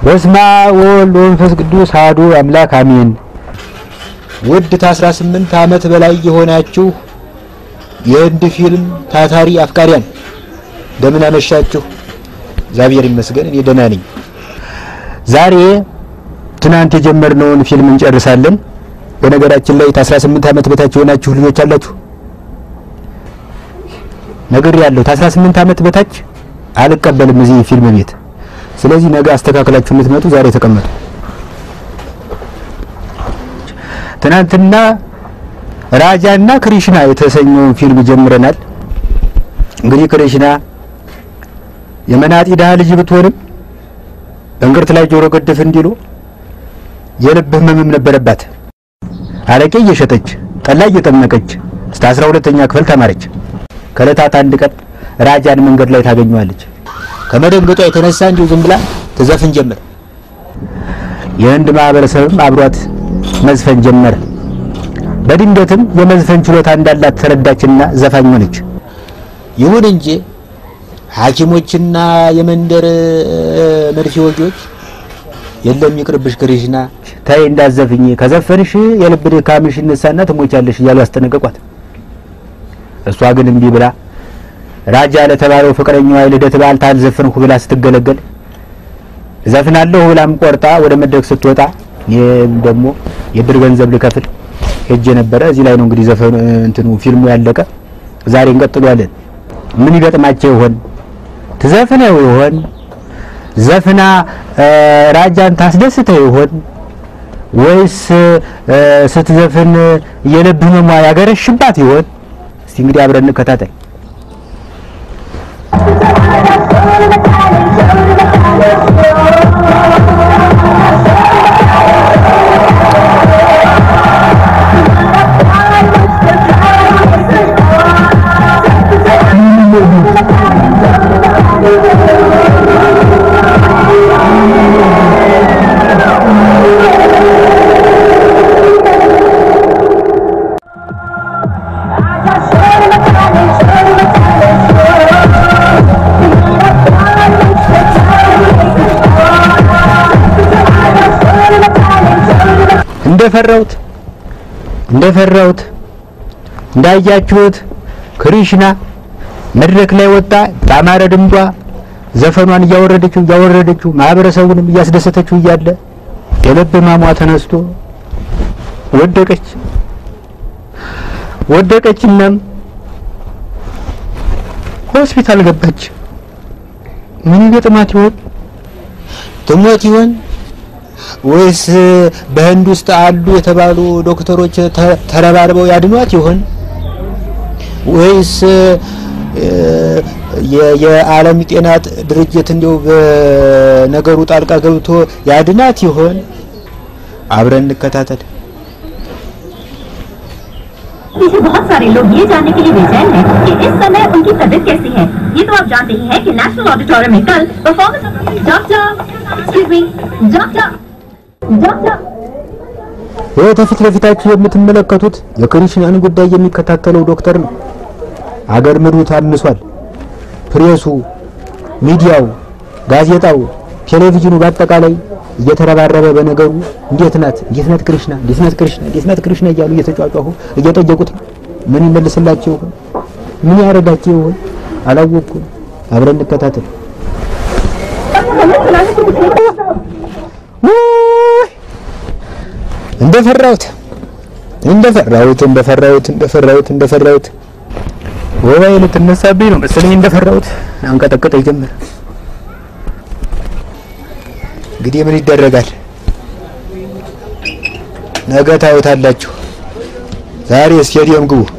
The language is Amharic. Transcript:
በስመ አብ ወወልድ ወመንፈስ ቅዱስ አሐዱ አምላክ አሜን። ውድ ከ18 ዓመት በላይ የሆናችሁ የህንድ ፊልም ታታሪ አፍቃሪያን እንደምን አመሻችሁ? እግዚአብሔር ይመስገን እኔ ደህና ነኝ። ዛሬ ትናንት የጀመርነውን ፊልም እንጨርሳለን። በነገራችን ላይ ከ18 ዓመት በታች የሆናችሁ ልጆች አላችሁ ነገር ያለው ከ18 ዓመት በታች አልቀበልም እዚህ ፊልም ቤት። ስለዚህ ነገ አስተካክላችሁ የምትመጡ ዛሬ ተቀመጡ። ትናንትና ራጃና ክሪሽና የተሰኘውን ፊልም ጀምረናል። እንግዲህ ክሪሽና የመናጢ ድሃ ልጅ ብትሆንም በእንቅርት ላይ ጆሮ ገደፍ እንዲሉ የልብ ህመምም ነበረባት። አረቄ እየሸጠች ጠላ እየጠመቀች እስከ አስራ ሁለተኛ ክፍል ተማረች። ከዕለታት አንድ ቀን ራጃን መንገድ ላይ ታገኘዋለች። ከመደንገጧ የተነሳ እንዲሁ ዝም ብላ ትዘፍን ጀመር። የህንድ ማህበረሰብም አብሯት መዝፈን ጀመረ። በድንገትም የመዝፈን ችሎታ እንዳላት ተረዳችና ዘፋኝ ሆነች። ይሁን እንጂ ሐኪሞችና የመንደር መርፌ ወጊዎች የለም ይቅርብሽ ክሪሽና ተይ እንዳዘፍኝ፣ ከዘፈንሽ የልብ ድካምሽ ይነሳና ትሞቻለሽ እያሉ ያስጠነቀቋት። እሷ ግን እምቢ ብላ ራጃ ለተባለው ፍቅረኛዋ የልደት በዓል ታልዘፍንኩ ብላ ስትገለገል ዘፍናለሁ ብላም ቆርጣ ወደ መድረክ ስትወጣ እኔም ደግሞ የብር ገንዘብ ልከፍል ሄጄ ነበረ። እዚህ ላይ ነው እንግዲህ ዘፈኑ እንትኑ ፊልሙ ያለቀ። ዛሬ እንቀጥሏለን። ምን ይገጥማቸው ይሆን? ትዘፍነው ይሆን? ዘፍና ራጃን ታስደስተው ይሆን? ወይስ ስትዘፍን የልብ ህመሟ ያገረሽባት ይሆን? እስቲ እንግዲህ አብረን እንከታተል። እንደፈራሁት እንደፈራሁት እንዳያችሁት ክሪሽና መድረክ ላይ ወጣ። በአማረ ድምጿ ዘፈኗን እያወረደችው እያወረደችው ማህበረሰቡንም እያስደሰተችው እያለ የልብ ህመሟ ተነስቶ ወደቀች ወደቀችናም ሆስፒታል ገባች። ምን ገጥማት ይሆን? ትሞት ይሆን ወይስ በህንድ ውስጥ አሉ የተባሉ ዶክተሮች ተረባርበው ያድኗት ይሆን? ወይስ የዓለም ጤና ድርጅት እንዲያው በነገሩ ጣልቃ ገብቶ ያድናት ይሆን? አብረን እንከታተል። पीछे बहुत सारे लोग ये जानने के लिए बेचैन हैं कि इस समय उनकी तबीयत कैसी है ये तो आप जानते ही हैं कि नेशनल ऑडिटोरियम में कल performance doctor excuse me doctor doctor ይህ ከፊት ለፊታችሁ የምትመለከቱት የክሪሽናን ጉዳይ የሚከታተለው ዶክተር ነው። አገር ምድሩ ታምሷል። ፕሬሱ፣ ሚዲያው፣ ጋዜጣው፣ ቴሌቪዥኑ በአጠቃላይ እየተረባረበ በነገሩ እንዴት ናት እንዴት ናት ክሪሽና እንዴት ናት ክሪሽና እንዴት ናት ክሪሽና እያሉ እየተጫጫሁ እየጠየቁት ነው። ምን ይመልስላቸው ይሆን? ምን ያደርጋቸው ይሆን? አላወቅኩም። አብረን እንከታተል። እንደፈራሁት እንደፈራሁት እንደፈራሁት እንደፈራሁት እንደፈራሁት ወባዬ ልትነሳብኝ ነው መሰለኝ። እንደፈራሁት አንቀጠቀጠ ይጀምር። እንግዲህ ምን ይደረጋል? ነገ ታዩታላችሁ። ዛሬ ስቴዲየም ግቡ።